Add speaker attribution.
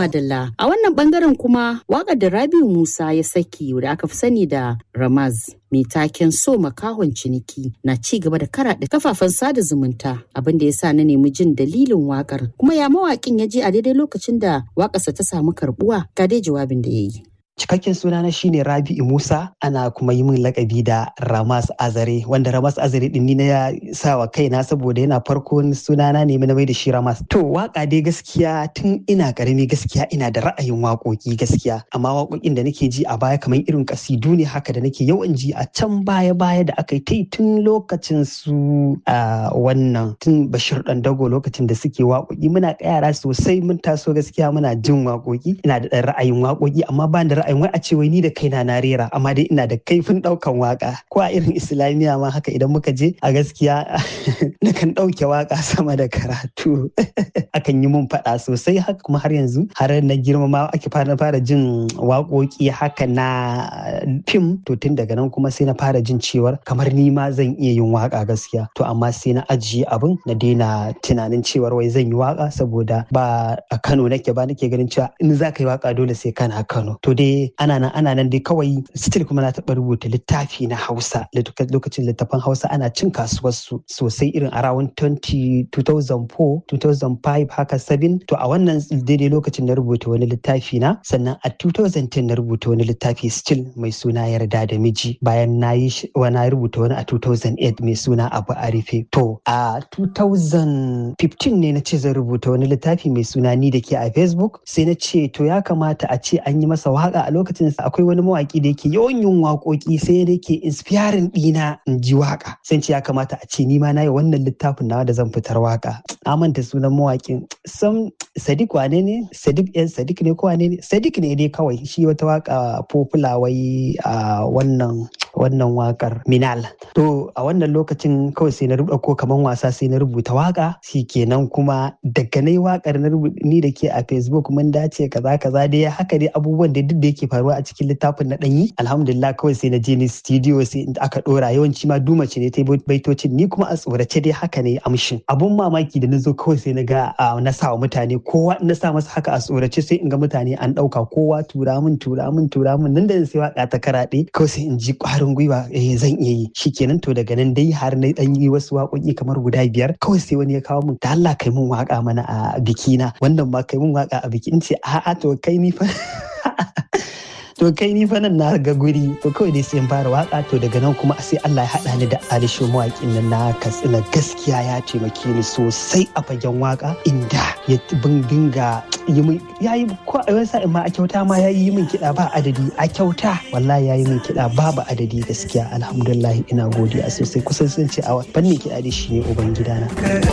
Speaker 1: madalla a wannan bangaren kuma waƙar da Rabiu Musa ya saki da aka fi sani da Ramaz mai taken so makahon ciniki na ci gaba da karaɗe kafafen sada zumunta abin da ya sa na nemi jin dalilin wakar kuma ya mawaƙin ya je a daidai lokacin da waƙarsa ta samu karbuwa ga dai jawabin da ya yi.
Speaker 2: Cikakken sunana shine Rabi'u Musa ana kuma yi min lakabi da Ramas Azare wanda Ramas Azare din ni na sa wa kaina saboda yana farkon sunana ne na mai da shi Ramas. To waka dai gaskiya tun ina karami gaskiya ina da ra'ayin waƙoƙi gaskiya amma waƙoƙin da nake ji a baya kamar irin kasidu ne haka da nake yawan ji a can baya baya da aka yi ta tun lokacin su a wannan tun Bashir Dandago lokacin da suke waƙoƙi muna yara sosai mun taso gaskiya muna jin waƙoƙi ina da ra'ayin waƙoƙi amma ba da ra'ayin wai a ce wai ni da kaina na rera amma dai ina da kaifin daukan waka ko a irin islamiyya ma haka idan muka je a gaskiya na kan dauke waka sama da karatu akan yi mun faɗa sosai haka kuma har yanzu har na girma ma ake fara fara jin waƙoƙi haka na fim to tun daga nan kuma sai na fara jin cewar kamar ni ma zan iya yin waka gaskiya to amma sai na ajiye abin na daina tunanin cewar wai zan yi waka saboda ba a Kano nake ba nake ganin cewa in za ka yi waka dole sai kana Kano to dai ana nan ana nan dai kawai still kuma na taɓa rubuta littafi na Hausa lokacin littafan Hausa ana cin kasuwar su sosai irin around 20 2004 2005 haka 7 to a wannan daidai lokacin na rubuta wani littafi na sannan a 2010 na rubuta wani littafi still mai suna yarda da miji bayan na yi wani rubuta wani a 2008 mai suna abu a rufe to a 2015 ne na ce zan rubuta wani littafi mai suna ni da ke a facebook sai na ce to ya kamata a ce an yi masa waka a lokacin akwai wani mawaki da yake yawan yin waƙoƙi sai da yake inspiring ɗina in ji waka sai ce ya kamata a ce ni ma na yi wannan littafin nawa da zan fitar waka na manta sunan mawakin sam sadiq wane ne sadiq yan sadiq ne ko wane ne sadiq ne dai kawai shi wata waka popular wai a wannan wannan wakar minal to a wannan lokacin kawai sai na rubuta kaman wasa sai na rubuta waka kenan kuma daga na wakar na ni da ke a facebook mun dace kaza kaza dai haka dai abubuwan da duk da yake faruwa a cikin littafin na ɗanyi alhamdulillah kawai sai na je ni studio sai aka ɗora yawanci ma dumace ne ta baitocin ni kuma a tsorace dai haka ne amshin abun mamaki da na zo kawai sai na ga na sa wa mutane kowa na sa masa haka a tsorace sai in ga mutane an ɗauka kowa tura min tura min tura min nan da sai waka ta karaɗe kawai sai in ji ƙwarin gwiwa eh zan iya yi shikenan to daga nan dai har na ɗan yi wasu waƙoƙi kamar guda biyar kawai sai wani ya kawo min da Allah kai mun waka mana a bikina wannan ma kai mun waka a biki in ce a'a to kai ni fa to kai ni fa nan na ga guri to kawai dai sai in fara waka to daga nan kuma sai Allah ya haɗa ni da Alisho mawaƙin nan na Katsina gaskiya ya taimake ni sosai a fagen waka inda ya dinga yi min ya yi ko a wani ma a kyauta ma ya yi min kiɗa ba adadi a kyauta wallahi ya yi min kiɗa babu adadi gaskiya alhamdulillah ina godiya sosai kusan sun ce a fannin kiɗa da shi ne uban gidana.